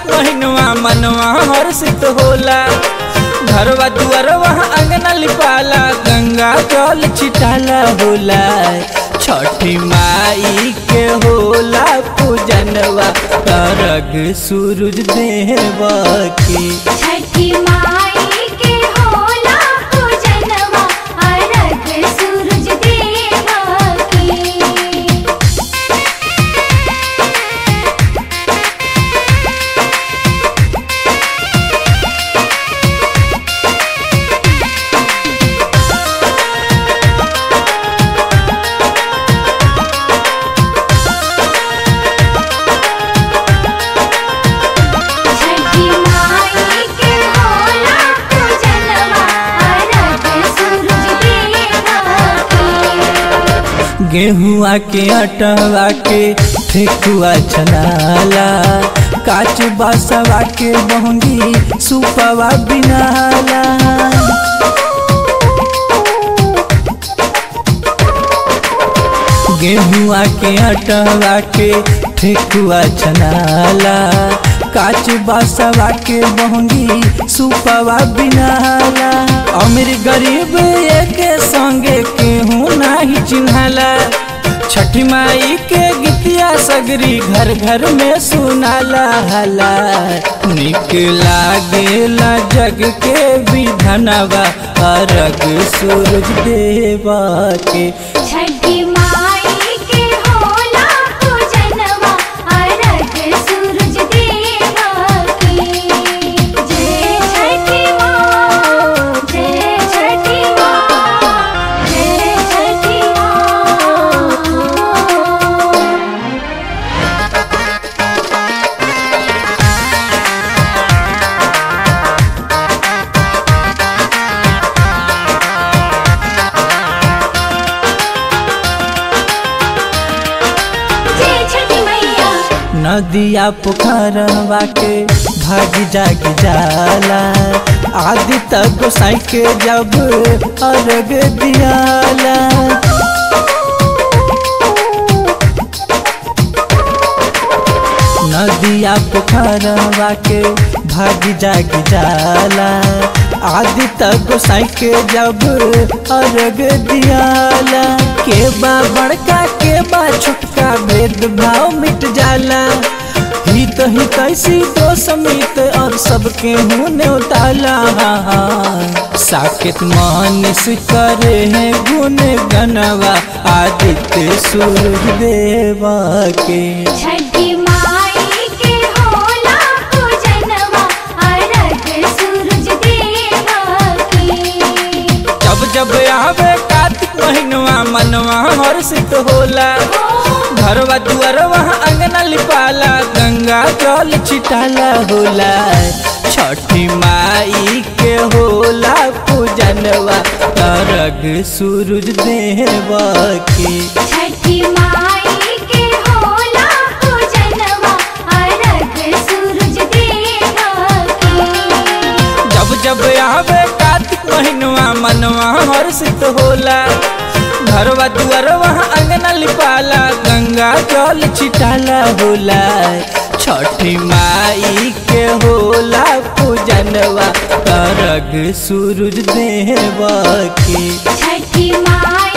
महीनवा मनवा हर्षित होला घरवा दुआरवा अंगना लिपाला गंगा जल छिटाला होला छठी माई के होला पूजनवा करग सूरज देव की छठी माई के होला पूजनवा अरग सूरज देव की छठी माई के होला पूजनवा अरग सूरज देव की गेहुआ के अटवा के ठेकुआ छनाला काच बासवा के बहंगी सुपवा बिनाला गेहुआ के अटवा के ठेकुआ छनाला काच बासवा के बहंगी सुपवा बिनाला अमीर गरीब एक संगे केहू नाही चिन्हाला छठी माई के गीतिया सगरी घर घर में सुनाला हला निक लागेला जग के विधनवा अरग सूरज देवा के छठी माई के होला पूजनवा अरग सूरज देव की जय छठी माँ जय छठी माँ जय छठी माँ जय छठी मैया नदिया पोखरवा के भाग जाग जाला आदि तक गोसाई के जब अर्घ दियाला नदिया पोखरवा के भाग जाग जाला आदि तक गोसाई के जब अर्घ दियाला के बा बड़का के बा छोटका भेदभाव मिट जाला हित ही कैसी तो समित और सबके होने उताला साकेत मानिस करे हैं गुण गनवा आदित्य सूर्य देवा के छठी माई के होला पूजनवा अरग सूरज देव की जब जब आवे कार्तिक महीनवा मनवा हर्षित होला घरवा दुआरवा अंगना लिपाला गंगा जल छिटाला होला छठी माई के होला पूजनवा तरग सूरज देव की छठी माई के होला पूजनवा अरग सूरज देव की जब जब आवे कार्तिक महीनवा मनवा हर्षित होला घरवा दुआरवा अंगना लिपाला गंगा जल छिटाला होला छठी माई के होला पूजनवा तरग सूरज देव की छठी माई